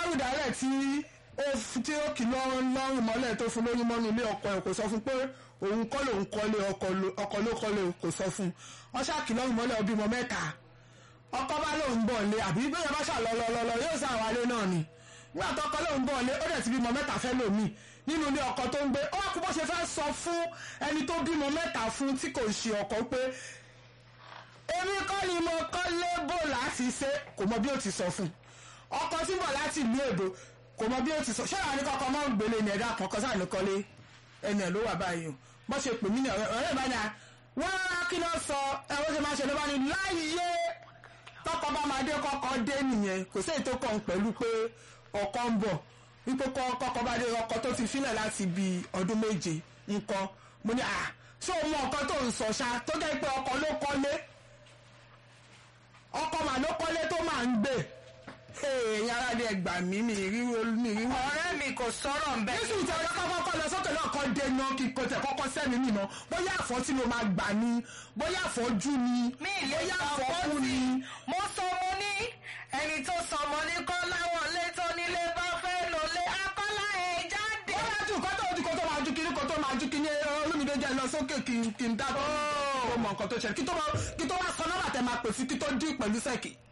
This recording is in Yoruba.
lọ́rùn dálẹ̀ tí ó f- tí ó kì í lọ́rùn lọ́rùn mọ́lẹ̀ tó fún lóyún mọ́nú ilé ọkọ ẹ̀ kò sọ fún pé òun kọ́ lòun kọ́lé ọkọ ló- ọkọ ló kọ́lé kò sọ fún wọ́n ṣáàkì lọ́rùn mọ́lẹ̀ ó bímọ mẹ́ta ọkọ bá lóun bọ̀ lé àbí bẹ́ẹ̀ bá ṣàlọ́lọ́lọ́ yóò ṣàwálé náà ni nígbà tó ọkọ lóun bọ̀ lé ó dẹ̀ ti bímọ mẹ́ta fẹ́ lòmí nínú ilé ọkọ tó ń gbé ó wá kú bó ṣe fẹ́ sọ fún ẹni tó bímọ mẹ́ta fún tí kò ṣe ọkọ pé èmi kọ́ ni mo kọ́ lébò láti ṣe kò mọ bí ó ti sọ fún ọkọ tí ń bọ̀ láti ìlú èbó kò mọ bí ó ti sọ ṣé àwọn oníkọ́kọ́ mọ́ ń gbélé ní ẹ̀dá kan kọ́sà ní kọ́lé ẹni ẹ̀ ló wà báyìí o bó ṣe pè mí ní ọ̀rẹ́ ọ̀rẹ́ ìbá ni à wọ́n rárá kí ló sọ ẹ bó ṣe máa ṣe ló bá ní láyé tọkọ bá máa dé kọ́kọ́ dé nìyẹn kò sí èyí tó kàn pẹ̀lú pé ọkọ ń bọ̀ wípé kọ́kọ́ bá dé ọkọ tó ti fílẹ̀ láti bí ọdún méje nǹkan mo ní à ṣé o mọ nǹkan tó ń sọ ṣá tó jẹ́ pé ọkọ ló kọ́lé ọkọ mà ló kọ́lé tó máa ń gbé èèyàn ara ni ẹgbà mí mi ríro mi ríro. ọ̀rẹ́ mi kò sọ̀rọ̀ ń bẹ́ Jésù tí ọjọ́ kọ́kọ́ lọ sókè náà kọ́ dé náà kí kò tẹ̀ kọ́kọ́ sẹ́mi mi náà bóyá àfọ́ tí mo máa gbà ní bóyá àfọ́jú ni mi ì lè bóyá sọ àfọ́kú fún ni. ni mo sọ mo ní ẹni tó sọmọ ní kọ́ láwọn ilé tó nílé bá fẹ́ lò lé akọ́lá ẹ̀ jáde. ó yá ju kó tó ju kó tó máa ju kiri kó tó máa ju kiri olómìnira jẹ́ lọ sókè kí n kí n dábọ̀ ó mọ nǹkan tó ṣẹlẹ̀ kí tó máa kí tó máa sọ nọ́mbà tẹ máa pè sí kí tó dín pẹ̀lú sẹ́ẹ̀kì.